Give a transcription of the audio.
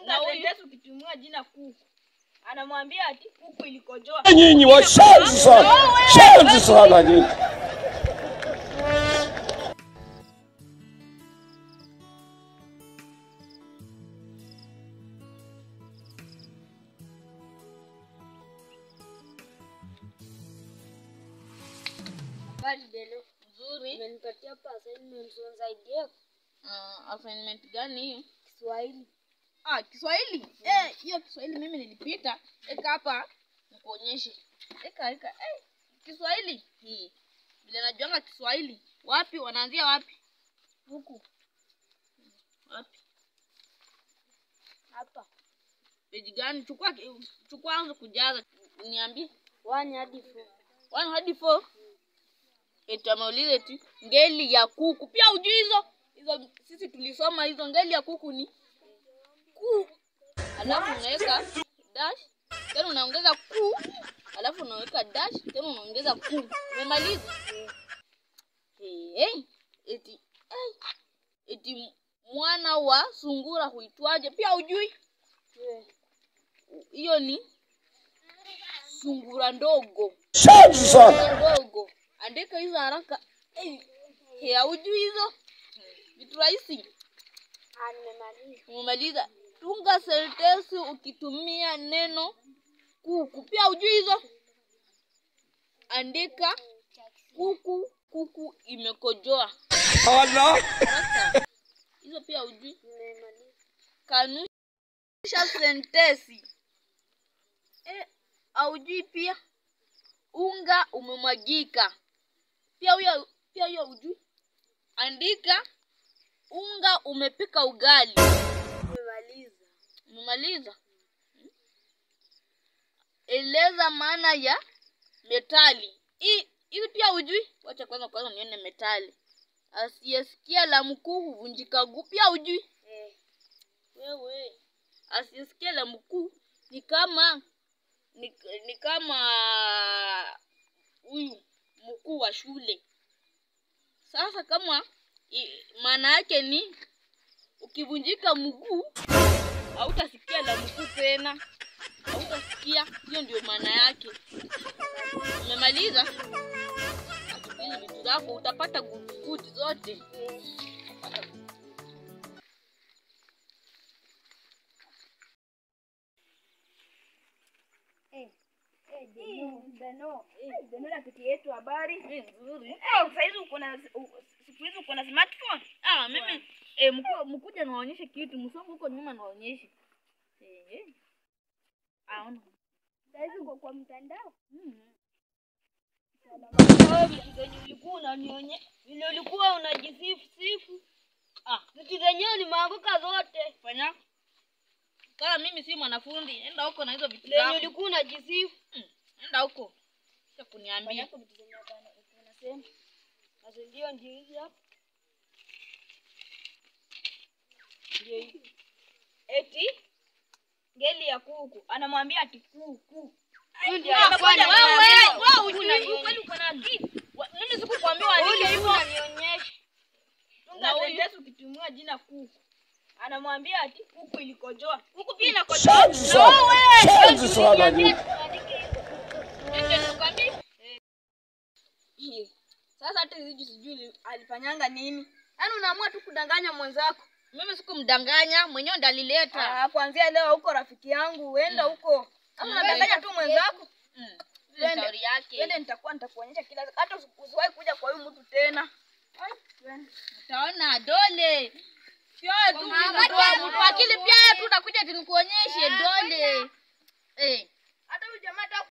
Tunga sentensi ukitumia jina kuku. Anamwambia ati kuku ilikojoa. Nyinyi washenzi sana, shenzi sana nyinyi. Habari Delo. Nzuri. Umenipatia hapa assignment unisaidie Uh, assignment gani hiyo? Kiswahili. Ah, Kiswahili. Eh, hiyo Kiswahili mimi nilipita. Eka hapa nikuonyeshe. Eka eka. Eh, Kiswahili. Hii. Vile najuanga Kiswahili. Wapi wanaanzia wapi? Huku Wapi? hapa. Peji gani? Chukua ki- chukua anza kujaza. Niambie. One hadi four. One hadi four. Eti ameuliza eti ngeli ya kuku. Pia ujui hizo? Hizo sisi tulisoma hizo ngeli ya kuku ni ku. Alafu unaweka dash, tena unaongeza ku. Alafu unaweka dash, tena unaongeza ku. Umemaliza? Hey, hey. Eti hey. Eti mwana wa sungura huitwaje? Pia ujui? Yeah. Hiyo ni sungura ndogo. Shenzi sana. ndogo andika hizo haraka hey, hey, haujui hizo vitu rahisi Ah, nimemaliza. umemaliza tunga sentensi ukitumia neno kuku pia hujui hizo andika kuku kuku imekojoa Allah. sasa hizo pia hujui Nimemaliza. kanusha sentensi eh, haujui pia unga umemwagika pia huyo pia hiyo hujui andika unga umepika ugali Nimemaliza. umemaliza Hmm? eleza maana ya metali hii hii pia hujui wacha kwanza kwanza nione metali asiyesikia la mkuu huvunjika guu pia hujui Eh. wewe asisikia la mkuu ni kama ni, ni kama huyu mkuu wa shule sasa kama i- maana yake ni ukivunjika mguu hautasikia la mkuu tena hautasikia hiyo ndio maana yake umemaliza hizi vitu zako utapata gudi zote Utapata good. Deno, Deno rafiki yetu habari. Eh, nzuri Eh, saizi uko na u- siku hizi uko na smartphone. Ah, mimi eh, mku, mkuja nawaonyeshe kitu msongo huko nyuma nawaonyeshe. Eh, eh. Ah, ona. Saizi uko kwa mtandao? Mm. Wewe vitu zenye ulikuwa unanionye, vile ulikuwa unajisifu sifu. Ah, Vitu zenyewe nimeanguka zote. fanya. Kama mimi si mwanafunzi, enda huko na hizo vitu Zenye zako. ulikuwa unajisifu. Mm, Enda huko. Sasa kuniambia. Fanyako vitu zenye hapana unasema. Sasa ndio ndio hizi hapa. Ndio hizi. Eti ngeli ya kuku anamwambia ati kuku. Huyu ndiye Ah, anakwenda wewe, kunanionyesha. wewe, Huyu ujui, unanionyesha. kweli uko na akili. Wa- Mimi sikukwambia Huyu uandike ndiye hivyo. unanionyesha. Na Tunga huyu- sentensi ukitumia jina kuku. Anamwambia ati kuku ilikojoa. Kuku pia inakojoa. Shenzi sana, shenzi sana nyinyi. Ndio nakwambia. Hii. Sasa hata hizi sijui alifanyanga nini. Yaani unaamua tu kudanganya mwenzako. Mimi sikumdanganya, mwenyewe ndo alileta. Ah, kuanzia leo huko rafiki yangu, uenda huko. Kama Mm. unadanganya tu mwenzako, Mm. Twende. Shauri yake. twende nitakuwa nitakuonyesha kila hata usi- usiwahi kuja kwa huyu mtu tena. Ai, twende. Utaona dole. Sio tu Kwa maana mtu wa- dole. mtu wa akili pia tu utakuja tunikuonyeshe dole. Eh.